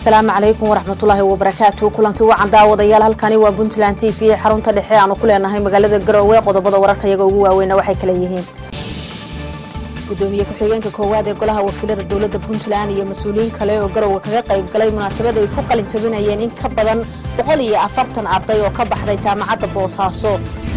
asalaamu calaykum waraxmatullaahi wabarakaatu kulanti wacan daawadayaal halkani waa puntland t v xarunta dhexe aanu ku leenahay magaalada garoowe qodobada wararka iyaga ugu waaweyna waxay kala yihiin gudoomiye ku-xigeenka koowaad ee golaha wakiilada dowladda puntland iyo mas-uuliyiin kale oo garowe kaga qayb galay munaasabad ay ku qalin jabinayeen in ka badan boqol iyo afartan arday oo ka baxday jaamacadda boosaaso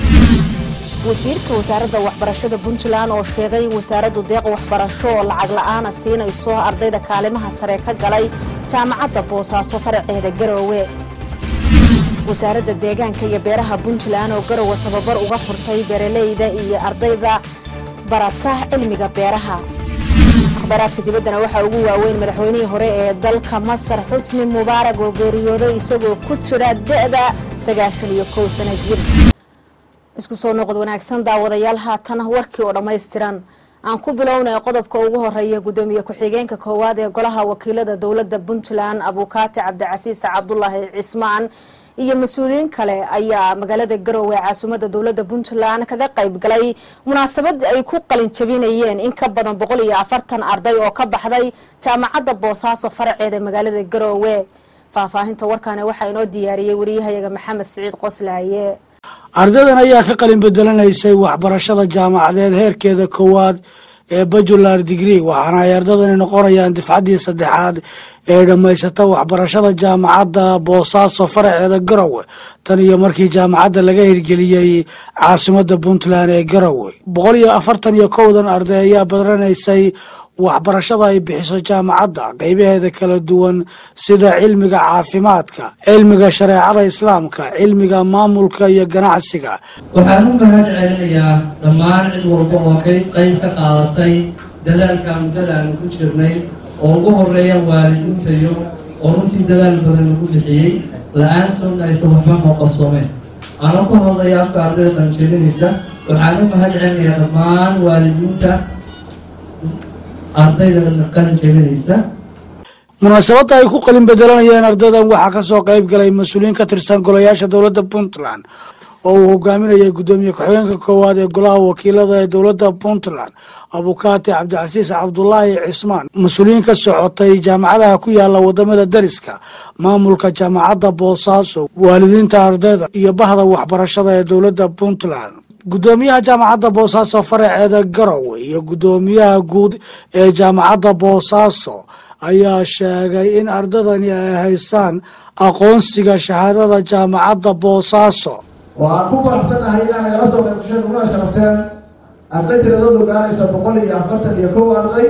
wasiirka wasaaradda waxbarashada puntland oo sheegay in wasaaraddu deeq waxbarasho oo lacag la'aana siinayso ardayda kaalimaha sare ka galay jaamacadda boosaaso faraceeda garoowe wasaaradda deegaanka iyo beeraha puntland oo garowe tababar uga furtay beeraleyda iyo ardayda barata cilmiga beeraha akhbaaraadka dibaddana waxaa ugu waaweyn madaxweynihii hore ee dalka masar xusni mubaarag oo geeriyooday isagoo ku jira da'da sagaashan iyo kow sana jir isku soo noqod wanaagsan daawadayaal haatan warkii oo dhammaystiran aan ku bilownay qodobka ugu horeeya gudoomiye ku-xigeenka koowaad ee golaha wakiilada dowladda puntland abuukaati cabdicasiis cabdulaahi cismaan iyo mas-uuliyiin kale ayaa magaalada garoowe caasimadda dowladda puntland kaga qayb galay munaasabad ay ku qalin jabinayeen in ka badan boqol iyo afartan arday oo ka baxday jaamacadda boosaaso faraceeda magaalada garoowe faahfaahinta warkaani waxaa inoo diyaariyey wariyahayaga maxamed siciid qoslaaye ardaydan ayaa ka qalin bedelanaysay waxbarashada jaamacadeed heerkeeda koowaad ee bajular digree waxaana ay ardadani noqonayaan difcaddii saddexaad ee dhammaysata waxbarashada jaamacadda boosaaso faraceeda garowe tan iyo markii jaamacadda laga hirgeliyey caasimadda puntland ee garowe boqol iyo afartan iyo kowdan arday ayaa badranaysay waxbarashada ay bixiso jaamacadda qeybaheeda kala duwan sida cilmiga caafimaadka cilmiga shareecada islaamka cilmiga maamulka iyo ganacsiga waxaan u mahad celinayaa dhammaan cid walba oo qayb qayb ka qaadatay dadaalka muddada aanu ku jirnay oo ugu horeeya waalidiintayo oo runtii dadaal badan lagu bixiyey la-aantoodna aysan waxba noo qarsoomeen anoo ku hadlaya afka ardayda qalinjabinaysa waxaan u mahad celinayaa dhammaan waalidiinta ardayda qalin jabinaysa munaasabadda ay ku qalin bedelanayeen ardaydan waxaa kasoo qayb galay mas-uuliyiin ka tirsan golayaasha dowladda puntland oo uu hogaaminayay gudoomiye ku-xigeenka koowaad ee golaha wakiilada ee dowladda puntland abukaati cabdicasiis cabdulaahi cismaan mas-uuliyiin ka socotay jaamacadaha ku yaala wadamada dariska maamulka jaamacadda boosaaso waalidiinta ardayda iyo bahda waxbarashada ee dowladda puntland gudoomiyaha jaamacadda boosaaso faraceeda garowe iyo gudoomiyaha guud ee jaamacadda boosaaso ayaa sheegay in ardadani ay haystaan aqoonsiga shahaadada jaamacadda boosaaso waxaan ku faraxsannahay inaa nagala soo qaybgasheen kuna sharafteen arday tiradoodu gaaraysa boqol iyo afartan iyo kow arday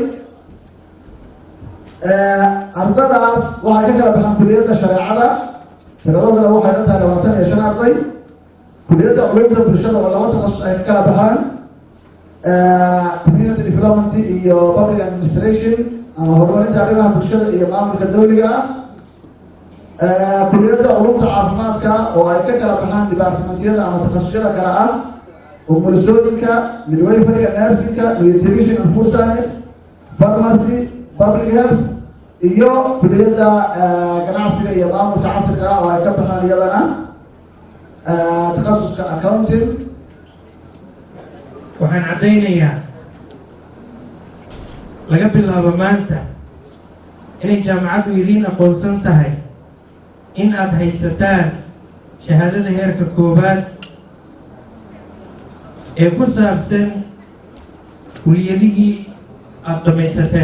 ardadaas waxay ka kala baxaan kuliyadda shareecada tiradooduna waxay dhan tahay labaatan iyo shan arday kuliyadda culumta bulshada oo laba taqasus ay ka kala baxaan community development iyo public administration ama horumarinta arrimaha bulshada iyo maamulka dawliga ah kuliyadda culumta caafimaadka oo ay ka kala baxaan departmentyada ama takhasusyada kale ah umulisooyinka midwayfariga nursingka nutrition and food science pharmacy public health iyo kuliyadda ganacsiga iyo maamulka casriga ah oo ay ka baxaan iyadana takhasuska accounting waxaan caddaynayaa laga bilaabo maanta inay jaamacaddu idiin aqoonsan tahay in aada haysataan shahaadada heerka koowaad ee ku saabsan kuliyadihii aada dhamaysateen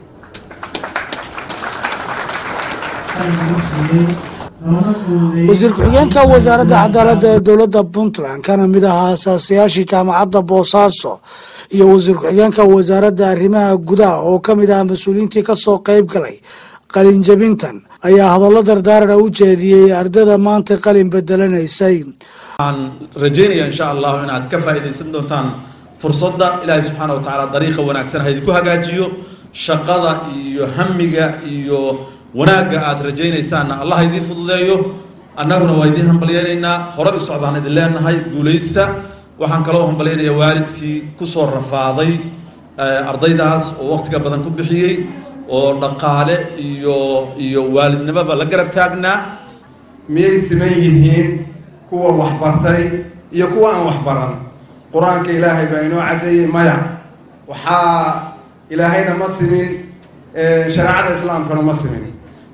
wasiir ku-xigeenka wasaaradda cadaaladda ee dowladda puntland kana mid ahaa asaasiyaashii jaamacadda boosaaso iyo wasiir ku-xigeenka wasaaradda arrimaha gudaha oo ka mid ah mas-uuliyiintii kasoo qayb galay qalinjabintan ayaa hadallo dardaarana u jeediyey ardayda maanta qalin bedelanaysay waxaan rajeynaya insha allahu inaad ka faa'iidaysan doontaan fursadda ilaahay subxaana wa tacaala dariiqa wanaagsan ha idinku hagaajiyo shaqada iyo hamiga iyo wanaagga aada rajaynaysaanna allah idiin fududeeyo annaguna waa idiin hambalyaynaynaa hore u socdaan idin leenahay guulaysta waxaan kaloo hambalyaynaya waalidkii kusoo rafaaday ardaydaas oo waqtiga badan ku bixiyey oo dhaqaale iyo iyo waalidnimoba la garab taagnaa miyay siman yihiin kuwa waxbartay iyo kuwa aan waxbaran qur-aanka ilaahay baa inoo caddeeyey maya waxaa ilaahayna ma simin shareecada islaamkana ma simin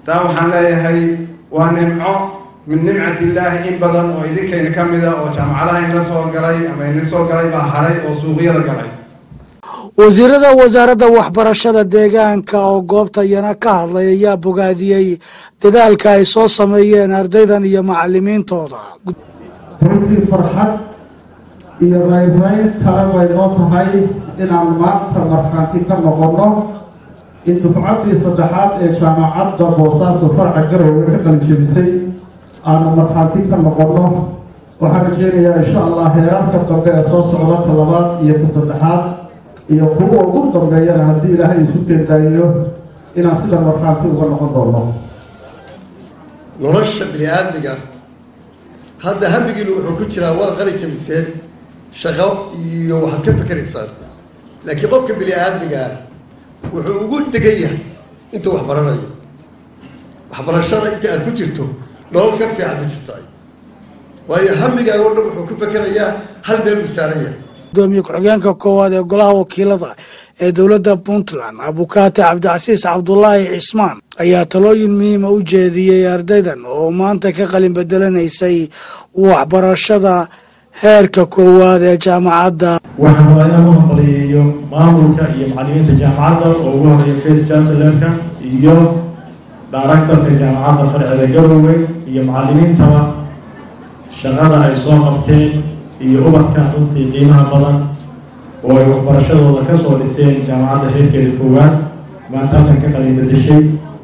taa waxaan leeyahay waa nimco min nimcat illaahi in badan oo idinkayna ka mida oo jaamacadaha inla soo galay ama ina soo galay baa haray oo suuqyada galay wasiirada wasaaradda waxbarashada deegaanka oo goobta iyana ka hadlay ayaa bogaadiyey dadaalka ay soo sameeyeen ardaydan iyo macalimiintooda runtii farxad iyo raynrayn kale way noo tahay inaan maanta markhaanti ka noqonno in dufcaddii saddexaad ee jaamacadda boosaaso farca garowe ka qalinjebisay aanu markhaanti ka noqonno waxaan rajeynayaa insha allah heeraarka dambe ee soo socda ka labaad iyo ka saddexaad iyo kuwa ugu dambeeyana haddii ilaahay isu keendaayiyo inaan sida markhaanti uga noqon doono nolosha bini aadmiga hadda hamigiinu wuxuu ku jiraa waad qali jabiseen shaqo iyo waxaad ka fikeraysaan laakiin qofka bini aadmigaa wuxuu ugu degan yahay intuu wax baranayo waxbarashada inta aad ku jirto nolol ka fiican ma jirto ay waayo hamigaaga o dhan wuxuu ku fekerayaa hal meel buu saaran yahay gudoomiye ku-xigeenka koowaad ee golaha wakiilada ee dowladda puntland abukaate cabdicasiis cabdulaahi cismaan ayaa talooyin muhiima u jeediyey ardaydan oo maanta ka qalin bedelanaysay waxbarashada heerka koowaad ee jaamacadda waxaan rabaa inaan u hambaliyeeyo maamulka iyo macalimiinta jaamacadda oo ugu horeeya face chancellerka iyo directorka jaamacadda farceeda garowe iyo macalimiintaba shaqada ay soo qabteen iyo ubadkan runtii qiimaha badan oo ay waxbarashadooda ka soo dhiseen jaamacadda heerkeeda koowaad maanta halkan ka qalin bedeshay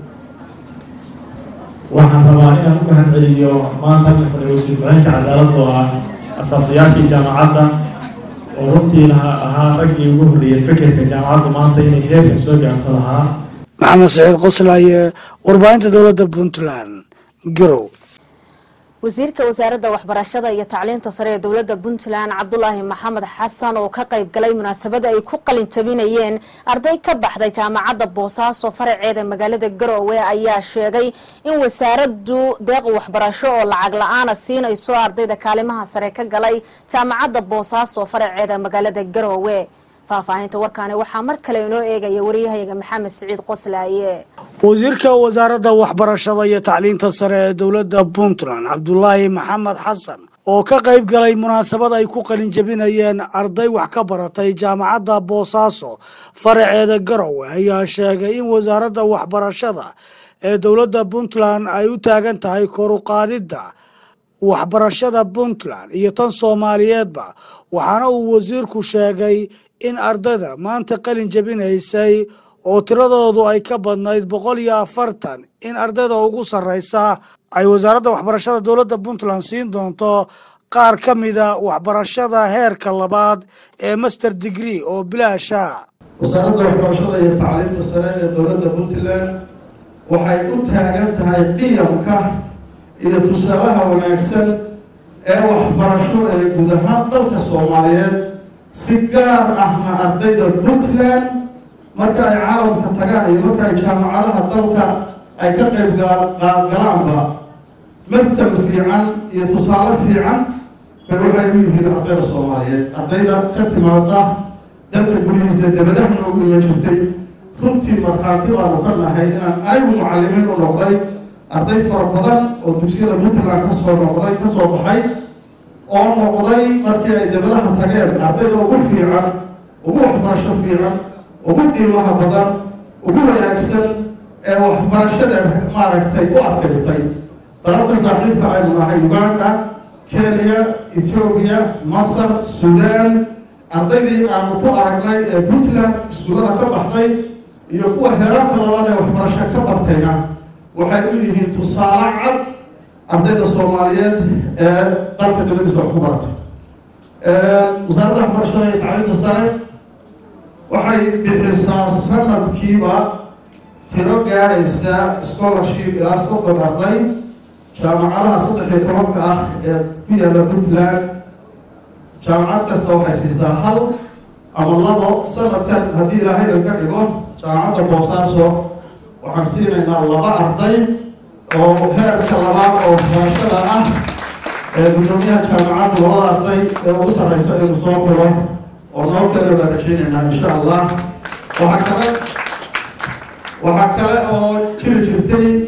waxaan rabaa inaan u mahad celiyo maanta halkan fadhiya wasiir ku-xeenka cadaaladda oo ah asaasayaashii jaamacadda oo runtii laha ahaa raggii ugu horreeyay fikirka jaamacaddu maanta inay heerkan soo gaarto lahaa maxamed saciid qoslaaye warbaahinta dowladda puntland garow wasiirka wasaaradda waxbarashada iyo tacliinta sare ee dowladda puntland cabdulaahi maxamed xasan oo ka qayb galay munaasabada ay ku qalin jabinayeen arday ka baxday jaamacadda boosaaso faraceeda magaalada garowe ayaa sheegay in wasaaraddu deeq waxbarasho oo lacag la-aana siinayso ardayda kaalimaha sare ka galay jaamacadda boosaaso faraceeda magaalada garowe faahfaahinta warkaani waxaa mar kale inoo eegaya wariyahayaga maxamed siciid qoslaaye wasiirka wasaaradda waxbarashada iyo tacliinta sare ee dowladda puntland cabdulaahi maxamed xasan oo ka qayb galay munaasabad ay ku qalin jabinayeen arday wax ka baratay jaamacadda boosaaso faraceeda garowe ayaa sheegay in wasaaradda waxbarashada ee dowladda puntland ay u taagan tahay koruqaadidda waxbarashada puntland iyo tan soomaaliyeedba waxaana uu wasiirku sheegay in ardayda maanta qalin jabinaysay oo tiradoodu ay ka badnayd boqol iyo afartan in ardayda ugu sarraysa ay wasaaradda waxbarashada dowladda puntland siin doonto qaar ka mida waxbarashada heerka labaad ee master degree oo bilaasha wasaaradda waxbarashada iyo tacliinta sare ee dowladda puntland waxay u taagan tahay qiyamka iyo tusaalaha wanaagsan ee waxbarasho ee guud ahaan dalka soomaaliyeed si gaar ahna ardayda puntland marka ay caalamka tagaan iyo marka ay jaamacadaha dalka ay ka qayb galaanba mathal fiican iyo tusaale fiican bay waxay u yihiin ardayda soomaaliyeed ardayda ka timaada dalka gudihiisa dabadahna ugu iman jirtay runtii markhaanti baanu ka nahay inaan anigu mucalimiin u noqday arday fara badan oo dugsiyada puntland ka soo noqday ka soo baxay oo noqday markii ay dabadaha tageen ardayda ugu fiican ugu waxbarasho fiican ugu qiimaha badan ugu wanaagsan ee waxbarashada maaragtay u adkaystay dalalka saaxiibka aynu nahay uganda kenya ethoobiya masar suudaan ardaydii aanu ku aragnay ee puntland iskuullada ka baxday iyo kuwa heerarka labaad ee waxbarasho ka bartayna waxay u yihiin tusaale cad ardayda soomaaliyeed ee dalka dabadiisa wax ku baratay wasaaradda waxbarashada iyo tacliinta sare waxay bixisaa sanadkiiba tiro gaadhaysa scholarship ilaa soddon arday jaamacadaha saddex iyo tobanka ah ee ku yaalla puntland jaamacad kasta waxay siisaa hal ama labo sanadkan haddii ilaahaydan ka dhigo jaamacadda boosaaso waxaan siinaynaa laba arday oo heerka labaad oo waxbarashada ah ee guddoomiyaha jaamacadda labada arday ee ugu sarreysa inuu soo xulo oo noo kale baan rajaynaynaa insha allah waxaa kale waxaa kale oo jiri jirtay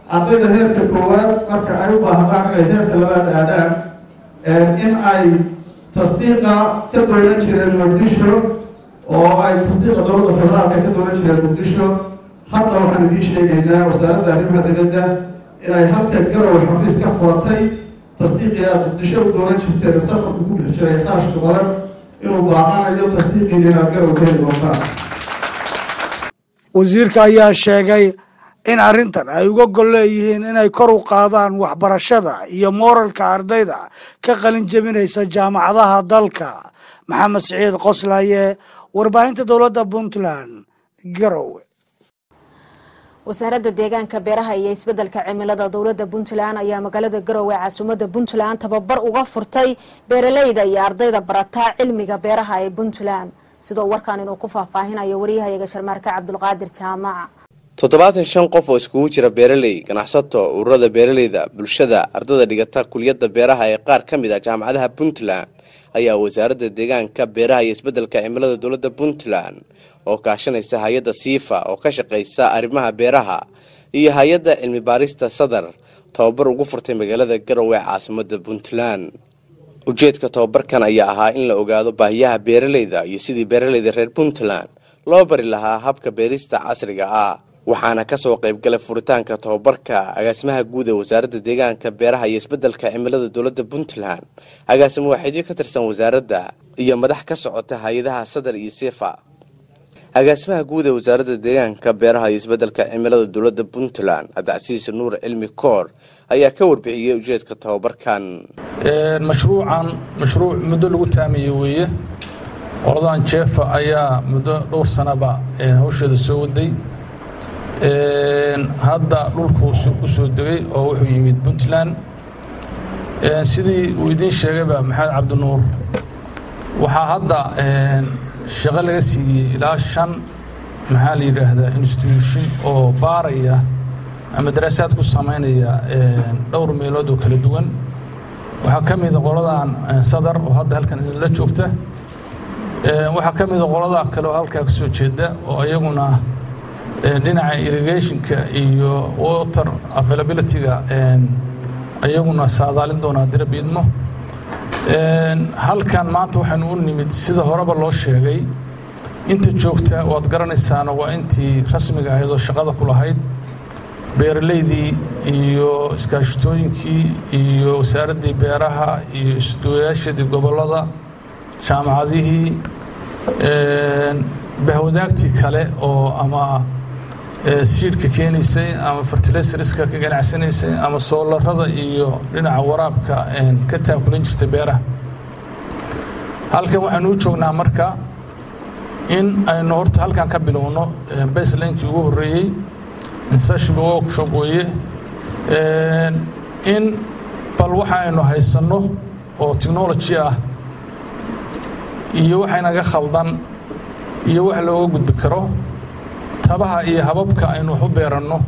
ardayda heerka koowaad marka ay u baahdaan inay heerka labaad aadaan in ay tasdiiqa ka doonan jireen muqdisho oo ay tasdiiqa dowladda federaalka ka doonan jireen muqdisho hadda waxaan idiin sheegaynaa wasaaradda arrimaha dibadda inay halkan garowe xafiis ka furatay tasdiiqii aad muqdisho u doonan jirteen safarku ku bixi jiray kharashka badan inuu baaqanayo tasdiiqiina inaad garowe ka heli doontaan wasiirka ayaa sheegay in arrintan ay uga gol leeyihiin inay kor u qaadaan waxbarashada iyo mooralka ardayda ka qalin jebinaysa jaamacadaha dalka maxamed siciid qoslaye warbaahinta dowladda puntland garowe wasaaradda deegaanka beeraha iyo isbeddelka cimilada dowladda puntland ayaa magaalada garowe caasimadda puntland tababar uga furtay beeraleyda iyo ardayda barataa cilmiga beeraha ee puntland sidoo warkan inuu ku faahfaahinayo waryahayaga sharmaarka cabdulqaadir jaamac toddobaatan shan qof oo iskugu jira beeraley ganacsato ururada beeraleyda bulshada ardada dhigata kuliyadda beeraha ee qaar ka mid ah jaamacadaha puntland ayaa wasaaradda deegaanka beeraha iyo isbeddelka cimilada dowladda puntland oo kaashanaysa hay-adda siifa oo ka shaqaysa arrimaha beeraha iyo hay-adda cilmi baarista sadar tababar ugu furtay magaalada garowe caasimadda puntland ujeedka tababarkan ayaa ahaa in la ogaado baahiyaha beeraleyda iyo sidii beeraleyda reer puntland loo bari lahaa habka beerista casriga ah waxaana kasoo qaybgalay furitaanka tababarka agaasimaha guud ee wasaaradda deegaanka beeraha iyo isbeddelka cimilada dowladda puntland agaasimo waaxidyo ka tirsan wasaaradda iyo madax ka socota hay-adaha sadar iyo sifa agaasimaha guud ee wasaaradda deegaanka beeraha iyo isbeddelka cimilada dowladda puntland cabdicasiis nuur cilmi koor ayaa ka warbixiyey ujeedka tababarkan mashruucan mashruuc muddo lagu taamiyey weeye qoladan jeefa ayaa muddo dhowr sanaba hawsheeda soo waday hadda dhulku u soo degay oo wuxuu yimid puntland sidii uu idiin sheegayba maxamed cabdinuur waxaa hadda shaqo laga siiyey ilaa shan maxaa la yidhaahdaa institution oo baaraya ama daraasaad ku samaynaya dhowr meelood oo kala duwan waxaa ka mida qoladan sadar oo hadda halkan idinla joogta waxaa ka mida qolada kale oo halkaa ka soo jeeda oo iyaguna dhinaca irrigationka iyo water availability-ga iyaguna saadaalin doonaa dira biidmo halkan maanta waxaynu u nimid sida horeba loo sheegay inta joogta waad garanaysaana waa intii rasmiga ahayd oo shaqada ku lahayd beeraleydii iyo iskaashitooyinkii iyo wasaaraddii beeraha iyo isduwayaashadii gobollada jaamacadihii bahwadaagtii kale oo ama siidhka keenaysay ama fertilaysariska ka ganacsanaysay ama soolarada iyo dhinaca waraabka ka taakulan jirtay beeraha halkan waxaynu u joognaa marka in aynu horta halkan ka bilowno baselinekii ugu horreeyey insashba workshop weeye in bal waxa aynu haysanno oo technology ah iyo waxaynaga khaldan iyo wax looga gudbi karo tabaha iyo hababka aynu wax u beeranno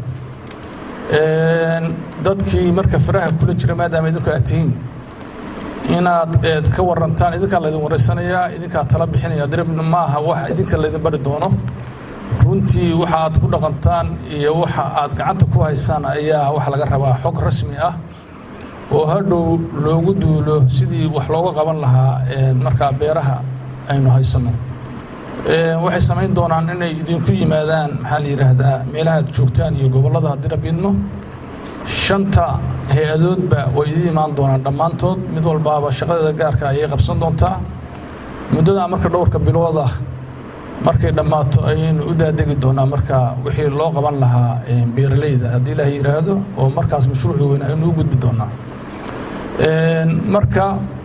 dadkii marka faraha kula jira maadaama idinku aad tihiin inaad eed ka warantaan idinkaa laydin waraysanayaa idinkaa tala bixinaya diribna ma aha wax idinka laydin bari doono runtii waxa aad ku dhaqantaan iyo waxa aad gacanta ku haysaan ayaa waxa laga rabaa xog rasmi ah oo hadhow loogu duulo sidii wax looga qaban lahaa markaa beeraha aynu haysanno waxay samayn doonaan inay idinku yimaadaan maxaa la yidhaahdaa meelaha aad joogtaan iyo gobollada haddii rabiidno shanta hay-adoodba way idin imaan doonaan dhammaantood mid walbaaba shaqadeeda gaarka ayay qabsan doontaa muddadaa marka dhowrka bilood ah markay dhammaato ayaynu u daadegi doonaa marka wixii loo qaban lahaa beeraleyda haddii ilaahay yidhaahdo oo markaas mashruuci weyn aynu u gudbi doonaa marka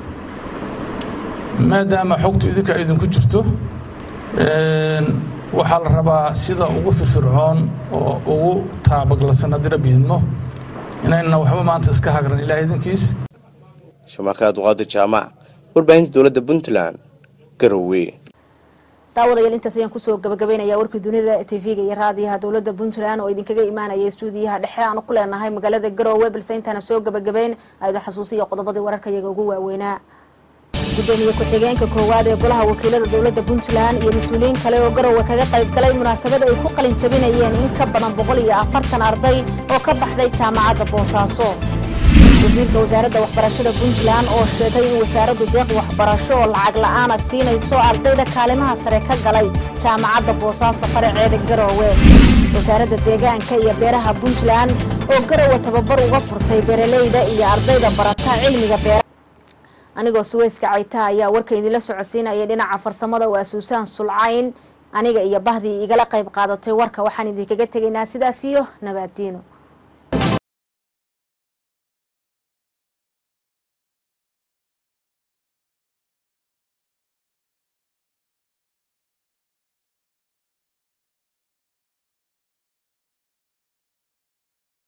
maadaama xogtu idinka idinku jirto waxaa la rabaa sida ugu firfircoon oo ugu taabaglasan haddii rabbi idmo inayna waxba maanta iska hagran ilaah idinkiis shamaaka duqaadir jaamac warbaahinta dowladda puntland garowe daawadayaal intaas ayaan kusoo gabagabaynayaa warkii dunida tv-ga iyo raadiyaha dowladda puntland oo idinkaga imaanaya stuudiyaha dhexe aanu ku leenahay magaalada garowe balse intaana soo gabagabayn ayda xasuusiya qodobadii wararka iyaga ugu waaweynaa gudoomiye ku-xigeenka koowaad ee golaha wakiilada dowladda puntland iyo mas-uuliyiin kale oo garowe kaga qayb galay munaasabad ay ku qalin jabinayeen in ka badan boqol iyo afartan arday oo ka baxday jaamacadda boosaaso wasiirka wasaaradda waxbarashada puntland oo sheegay in wasaaraddu deeq waxbarasho oo lacag la'aana siinayso ardayda kaalimaha sare ka galay jaamacadda boosaaso faraceeda garoowe wasaaradda deegaanka iyo beeraha puntland oo garowe tababar uga furtay beeraleyda iyo ardayda barata cilmiga beeraha anigoo suweyska cayta ayaa warka idinla socodsiinaya dhinaca farsamada waa suusaan sulcayn aniga iyo bahdii igala qayb qaadatay warka waxaan idinkaga tegaynaa sidaas iyo nabaaddiino